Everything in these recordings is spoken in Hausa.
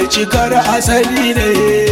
mai cikar asali ne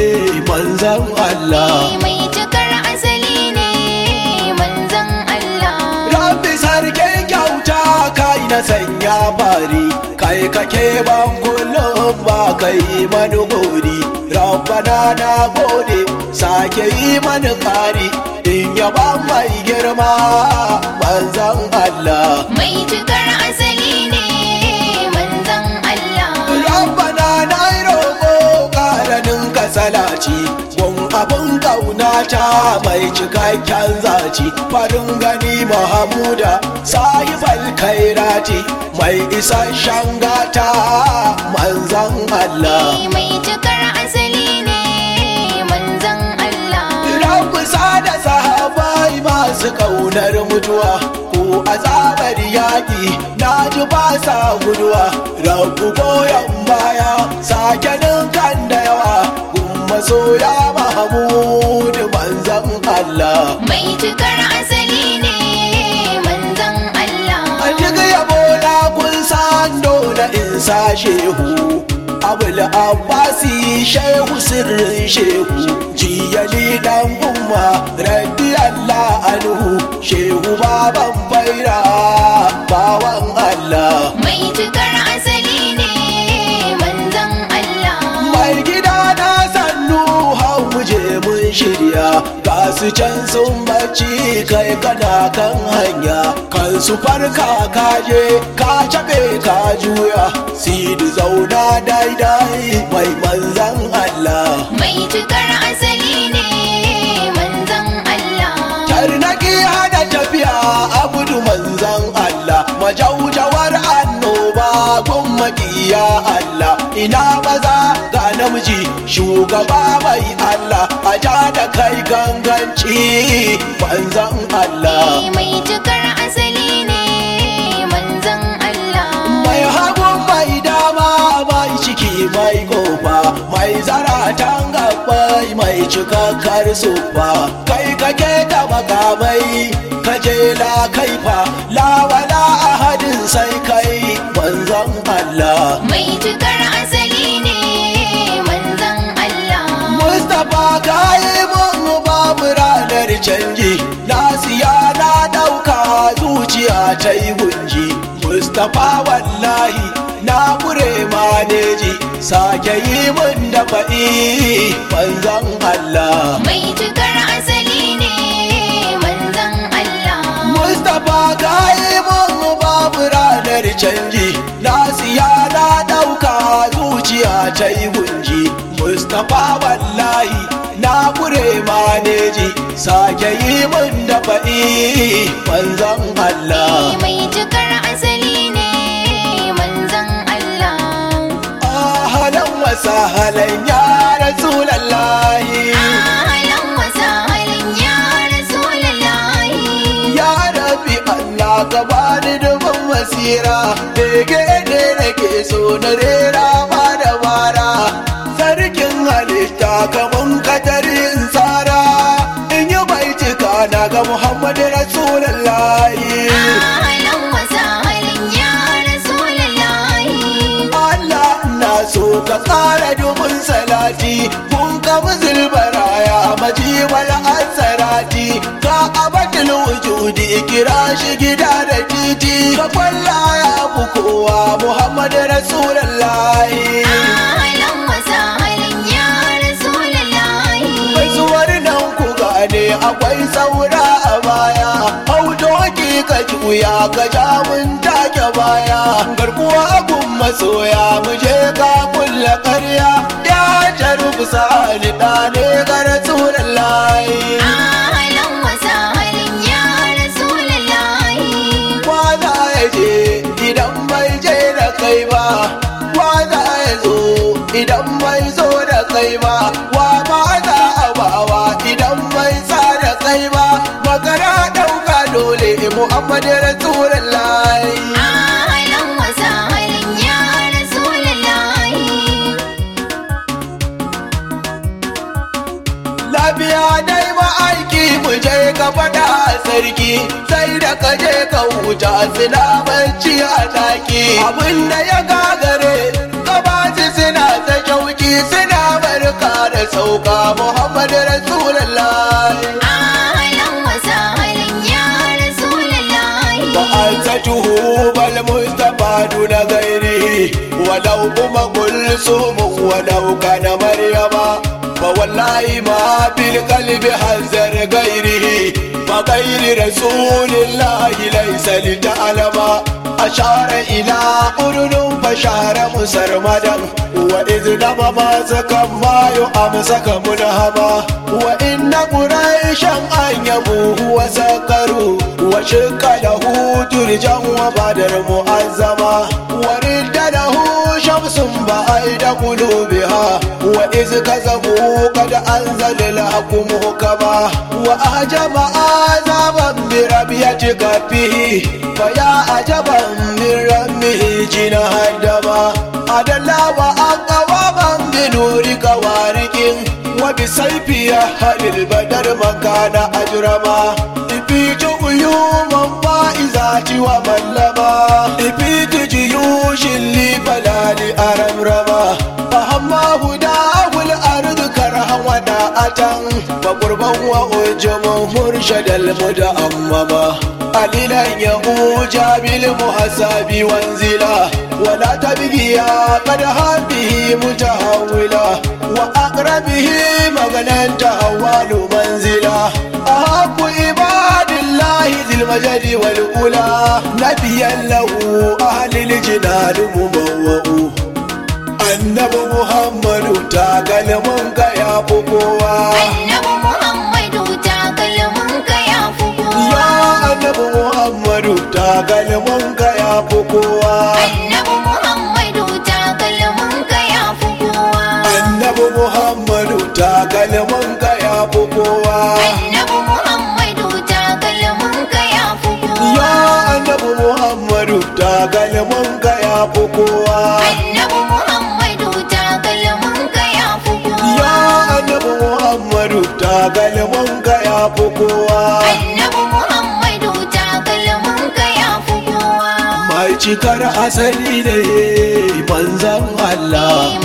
manzan Allah mai cikar asali ne manzon Allah Rabbi sarkin kyauta kai na sanya fari kai kake ban kullum ba kai mani gori Rabbana na gode sake yi mani kari in yaba mai girma manzan Allah mai cikar asali ne manzon Allah Rabbana na yi roƙo ƙaranin kasalaci Gun abin ƙaunata mai cikakken zaci Farin gani Mahamuda sahibal kairati Mai isasshen gata manzan Allah mai cikar asali ne manzon Allah Rabbi sada sahabai masu ƙaunar mutuwa Ko azabar yaƙi na ji ba sa guduwa Rabbi goyon baya sake ninkan da yawa Gun masoya Mahamudu manzan Allah mai cikar asali ne manzon Allah An ji yabo na kun san dole in sa shehu Abul Abbasi shehu sirrin shehu Jiyali dan umma rabbi Allah anhu Shehu baban baira bawan Allah mai cikar asali ne manzon Allah Mai gida na sannu hau muje mun shirya Ga su can sun bacci kai kana kan hanya Kan su farka kaje ka cabe ka juya Sidi zauna daidai mai manzan Allah mai cikar asali ne manzon Allah Tarnaki hana tafiya abudu manzan Allah Majaujawar annoba gun makiya Allah Ina maza ga namiji shugaba mai Allah A ja da kai ganganci manzan Allah mai cikar asali ne manzon Allah Mai hagun mai dama mai ciki mai kofa Mai zaratan gabbai mai cikakkar sufa Kai kake da makamai kaje la kaifa La wala ahadin sai kai manzon Allah mai cikar asali ne manzon Allah Mustapha kayi mun babu ranar canji Na siya na dauka zuciya ta yi gunji Mustapha wallahi na kure maneji Sake yi mun da faɗi manzan Allah mai cikar asali ne manzon Allah Mustapha kayi mun babu ranar canji Na siya na dauka zuciya ta yi gunji Mustapha wallahi na kure maneji Sake yi mun da faɗi manzan Allah mai cikar asali ne manzon Allah Ahalan wa sahalan ya Rasulallahi Ahlan wa sahlan ya Rasulullahi Ya Rabbi Allah ka bani dubin basira Bege ne nake so na rera ma da bara Sarkin halitta kaman katari in tsara In yi baitika na ga Muhammadu Rasulallahi Ahlan wa sahlan ya Rasulullahi Allah na so ka ƙara dubin salati kun kama zilbaraya majiwal asarati ka abadul wujudi kira shi gida da titi ka kwalla ya fi kowa Muhammad Rasulullahi Ahlan wa sahlan ya Rasulullahi Baisuwar nan ku gane akwai saura a baya Hau doki ka juya ka ja mun take baya Garkuwa gun masoya mu je ka kulla karya Ya jarubu sa'ani da ne ga Rasulullahi Ahlan wa sahlan ya Rasulullahi Wa za ya je idan bai je da kai ba Wa za ya zo idan bai zo da kai ba Wa ma za a bawa idan bai sa da kai ba Magana ɗauka dole Muhammadu Rasulullahi Ahlan wa sahlan ya Rasulullahi Lafiya dai ma'aiki mu je ka faɗa sarki sai da ka je ka huta suna barci a ɗaki abinda ya gagare ka ba su suna ta kyau shauki suna barka da sauka Muhammad Rasulullah Ahlan wa sahlan ya Rasulullahi وأنسته بالمصطفى دون غيره ولو أم كلثوم ولو كان مريم فوالله ما في القلب حذر غيره فغير رسول الله ليس لتعلم أشار إلى أذن فشار مسرمدا وإذ لم ماسك ما يؤمسك منهما وإن قريشا أن يبوه وسكروا وشق له ترجا وبدر مؤزما ورد له شمس بعيد قلوبها وإذ كذبوا قد أنزل الحق محكما وأعجب آذابا بربية كفه فيا عجبا من رمه جناه الدما أدلى وأقواما بنورك وارق وبسيف أهل البدر مكان أجرما إبيت غيوما فائزات وملما إبيت جيوش اللي فلا لأرمرما فهما هداه الأرض كرها وداءة فقربا وأجما مرشد المتأمما قليلا يؤوج بالمحساب وانزلا ولا تبقيا قد هذه متهولا وأقربه مغنى تهوال منزلا أحب عباد الله ذي المجد والأولى نبيا له أهل الجنان مبوؤ annabi muhammadu takalminka ya fi kowa Annabi Muhammadu takalminka ya fi kowa ya annabi muhammadu takalminka ya fi kowa Annabi Muhammadu takalminka ya fi kowa annabi muhammadu takalminka ya fi kowa Annabi Muhammadu takalminka ya fi kowa ya annabi muhammadu takalminka ya fi kowa Annabi Muhammadu takalminka ya fi kowa ya annabi muhammadu takalminka ya fi kowa Annabi Muhammadu takalminka ya fi kowa mai cikar asali ne manzan Allah